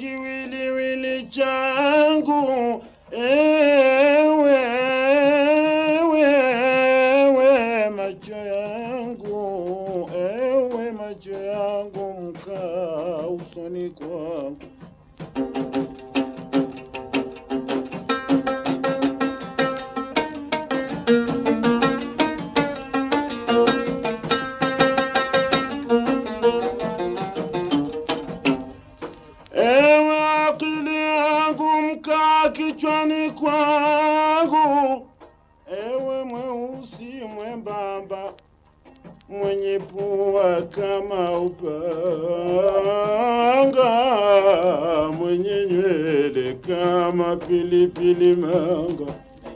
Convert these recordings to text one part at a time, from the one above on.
kiwiliwili changu ewe wewe macho yangu ewe macho yangu mkaa usoni kwangu Ewe akili yangu mkaa kichwani kwangu, ewe mweusi mwembamba mwenye pua kama upanga, mwenye nywele kama pilipili manga.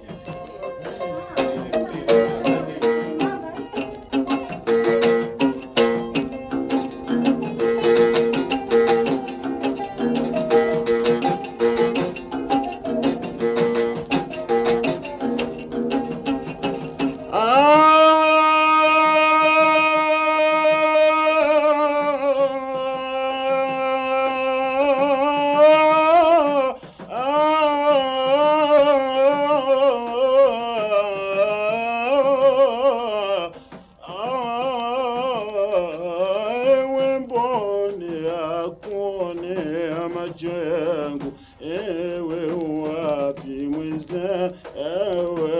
Ewe mboni ya kuonea macho yangu, ewe wapi mwiza, ewe